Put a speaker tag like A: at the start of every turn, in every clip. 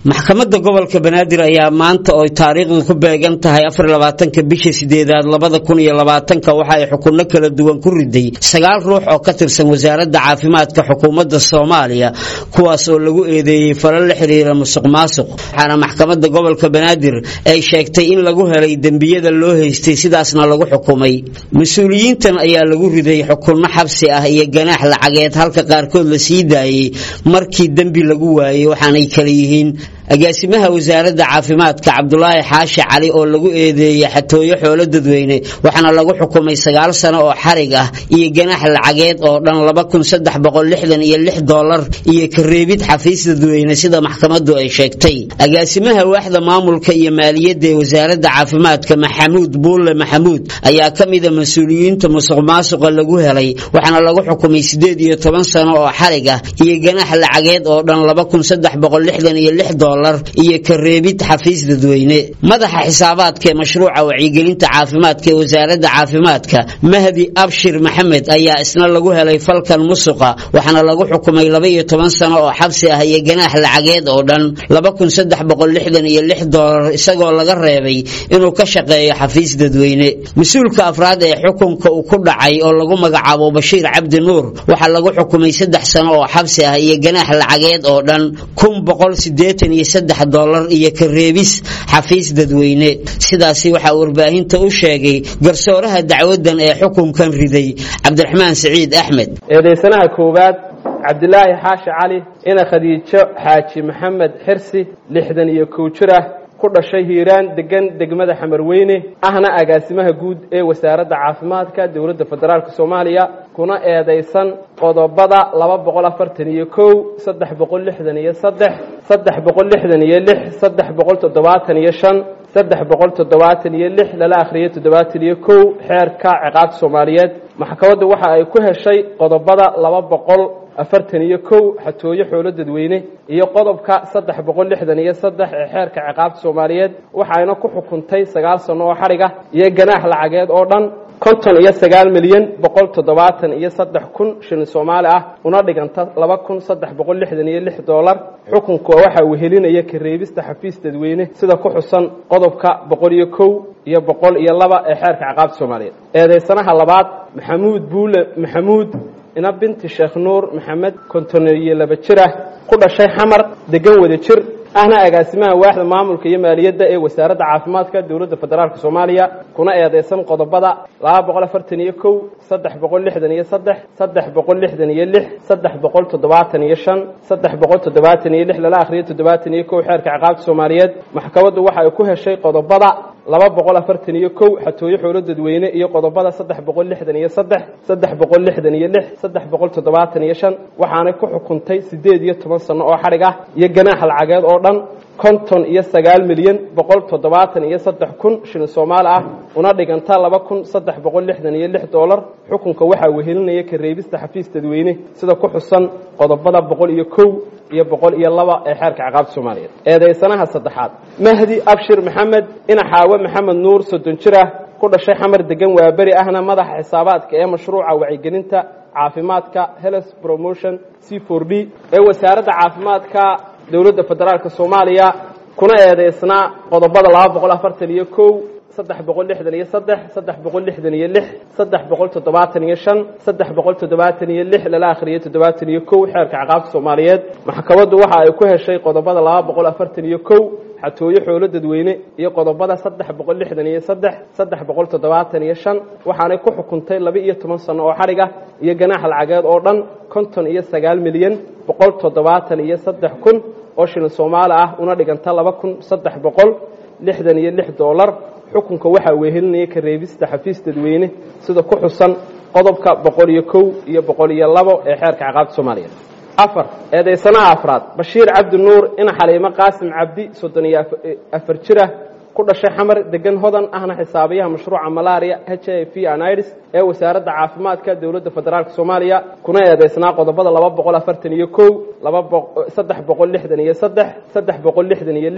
A: maxkamadda gobolka banaadir ayaa maanta oo taariikhdu ku beegan tahay afar labaatanka bisha sideedaad labada kun iyo labaatanka waxa ay xukunno kala duwan ku riday sagaal ruux oo ka tirsan wasaaradda caafimaadka xukuumadda soomaaliya kuwaas oo lagu eedeeyey falal la xiriira musuq maasuq waxaana maxkamadda gobolka banaadir ay sheegtay in lagu helay dembiyada loo haystay sidaasna lagu xukumay mas-uuliyiintan ayaa lagu riday xukunno xabsi ah iyo ganaax lacageed halka qaarkood la sii daayey markii dembi lagu waayey waxaanay kala yihiin agaasimaha wasaaradda caafimaadka cabdulaahi xaashi cali oo lagu eedeeyey xatooyo xoolo dadweyne waxaana lagu xukumay sagaal sano oo xarig ah iyo ganaax lacageed oo dhan laba kun saddex boqol lixdan iyo lix doolar iyo kareebid xafiis dadweyne sida maxkamaddu ay sheegtay agaasimaha waaxda maamulka iyo maaliyadda ee wasaaradda caafimaadka maxamuud buulle maxamuud ayaa ka mida mas-uuliyiinta musuq maasuqa lagu helay waxaana lagu xukumay sideed iyo toban sano oo xarig ah iyo ganaax lacageed oo dhan laba kun saddex boqol lixdan iyo lix doolar iyo kareebid xafiis dadweyne madaxa xisaabaadka ee mashruuca wacyigelinta caafimaadka ee wasaaradda caafimaadka mahdi abshir maxamed ayaa isna lagu helay falkan musuqa waxaana lagu xukumay laba iyo toban sano oo xabsi ah iyo ganaax lacageed oo dhan laba kun saddex boqol lixdan iyo lix doolar isagoo laga reebay inuu ka shaqeeyo xafiis dadweyne mas-uulka afraad ee xukunka uu ku dhacay oo lagu magacaabo bashiir cabdi nuur waxaa lagu xukumay saddex sano oo xabsi ah iyo ganaax lacageed oo dhan kun boqol sideetan iyo saddex doolar iyo kareebis xafiis dadweyne sidaasi waxaa warbaahinta u sheegay garsooraha dacwadan ee xukunkan riday cabdiraxmaan siciid axmed
B: eedaysanaha koowaad cabdilaahi xaashi cali ina khadiijo xaaji maxamed xirsi lixdan iyo kow jir ah ku dhashay hiiraan degan degmada xamarweyne ahna agaasimaha guud ee wasaaradda caafimaadka dowladda federaalk soomaaliya kuna eedaysan qodobada laba boqol afartan iyo kow saddex boqol lixdan iyo saddex saddex boqol lixdan iyo lix saddex boqol toddobaatan iyo shan saddex boqol toddobaatan iyo lix lala akhriyay toddobaatan iyo kow xeerka ciqaabta soomaaliyeed maxkamaddu waxa ay ku heshay qodobada laba boqol afartan iyo kow xatooyo xoolo dadweyne iyo qodobka saddex boqol lixdan iyo saddex ee xeerka ciqaabta soomaaliyeed waxayna ku xukuntay sagaal sano oo xadhig ah iyo ganaax lacageed oo dhan konton iyo sagaal milyan boqol toddobaatan iyo saddex kun shilin soomaali ah una dhiganta laba kun saddex boqol lixdan iyo lix doolar xukunka waxa uu helinaya kareebista xafiis dadweyne sida ku xusan qodobka boqol iyo kow iyo boqol iyo laba ee xeerka ciqaabta soomaaliyeed eedaysanaha labaad maxamuud buule maxamuud ina binti sheekh nuur maxamed konton iyo laba jir ah ku dhashay xamar degan wada jir ahna agaasimaha waaxda maamulka iyo maaliyadda ee wasaaradda caafimaadka dowladda federaalk soomaaliya kuna eedeysan qodobada laba boqol afartan iyo kow saddex boqol lixdan iyo saddex saddex boqol lixdan iyo lix saddex boqol toddobaatan iyo shan saddex boqol toddobaatan iyo lix lala akhriyo toddobaatan iyo kow xeerka ciqaabta soomaaliyeed maxkamaddu waxa ay ku heshay qodobada laba boqol afartan iyo kow xatooyo xoolo dadweyne iyo qodobada saddex boqol lixdan iyo saddex saddex boqol lixdan iyo lix saddex boqol toddobaatan iyo shan waxaanay ku xukuntay siddeed iyo toban sano oo xadhig ah iyo ganaax lacageed oo dhan konton iyo sagaal milyan boqol toddobaatan iyo saddex kun shilin soomaali ah una dhiganta laba kun saddex boqol lixdan iyo lix doolar xukunka waxaa wehelinaya kareebista xafiis dadweyne sida ku xusan qodobada boqol iyo kow iyo boqol iyo laba ee xeerka ciqaabta soomaaliyeed eedaysanaha saddexaad mahdi abshir maxamed ina xaawe maxamed nuur soddon jir ah ku dhashay xamar degan waaberi ahna madaxa xisaabaadka ee mashruuca wacyigelinta caafimaadka health promotion c for d ee wasaaradda caafimaadka dowladda federaalk soomaaliya kuna eedeysnaa qodobada laba boqol afartan iyo kow saddex boqol lixdan iyo saddex saddex boqol lixdan iyo lix saddex boqol toddobaatan iyo shan saddex boqol toddobaatan iyo lix lala akhriyay toddobaatan iyo kow xeerka ciqaabta soomaaliyeed maxkamaddu waxa ay ku heshay qodobada laba boqol afartan iyo kow xatooyo xoolo dadweyne iyo qodobada saddex boqol lixdan iyo saddex saddex boqol toddobaatan iyo shan waxaanay ku xukuntay laba iyo toban sano oo xadhig ah iyo ganaax lacageed oo dhan konton iyo sagaal milyan boqol toddobaatan iyo saddex kun oo shilin soomaali ah una dhiganta laba kun saddex boqol lixdan iyo lix doolar xukunka waxaa wehelinaya kareebista xafiis dadweyne sida ku xusan qodobka boqol iyo kow iyo boqol iyo labo ee xeerka ciqaabta soomaaliyeed afar eedaysanaha afraad bashiir cabdi nuur ina xaliimo qaasim cabdi soddon iyo afar jir ah ku dhashay xamar degan hodan ahna xisaabiyaha mashruuca malaria h i v anids ee wasaaradda caafimaadka dowladda federaalk soomaaliya kuna eedeysnaa qodobada laba boqol afartan iyo kow laba saddex boqol lixdan iyo saddex saddex boqol lixdan iyo lix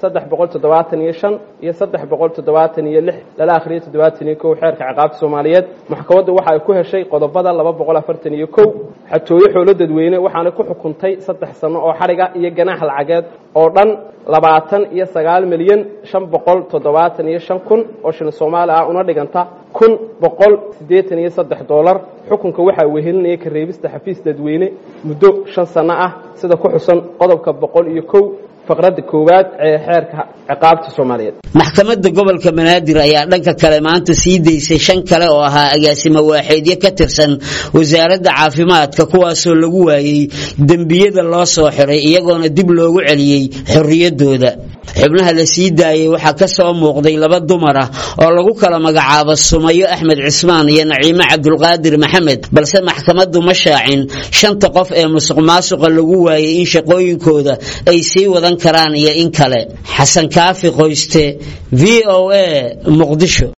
B: saddex boqol toddobaatan iyo shan iyo saddex boqol toddobaatan iyo lix lala akhriyay toddobaatan iyo kow xeerka ciqaabta soomaaliyeed maxkamaddu waxa ay ku heshay qodobada laba boqol afartan iyo kow xatooyo xoolo dadweyne waxaana ku xukuntay saddex sano oo xadhiga iyo ganaax lacageed oo dhan labaatan iyo sagaal milyan shan boqol toddobaatan iyo shan kun oo shilin soomaali ah una dhiganta kun boqol siddeetan iyo saddex doolar xukunka waxaa wehelinaya ka reebista xafiis dadweyne muddo shan sano ah sida ku xusan qodobka boqol iyo kow faqradda koowaad ee xeerka ciqaabta soomaaliyeed
A: maxkamadda gobolka banaadir ayaa dhanka kale maanta sii daysay shan kale oo ahaa agaasimo waaxeedyo ka tirsan wasaaradda caafimaadka kuwaasoo lagu waayey dembiyada loo soo xiray iyagoona dib loogu celiyey xorriyaddooda xubnaha la sii daayey waxaa ka soo muuqday laba dumar ah oo lagu kala magacaabo sumayo axmed cismaan iyo naciime cabdulqaadir maxamed balse maxkamaddu ma shaacin shanta qof ee musuq maasuqa lagu waayey in shaqooyinkooda ay sii wadan karaan iyo in kale xasan kaafi qoyste v o a muqdisho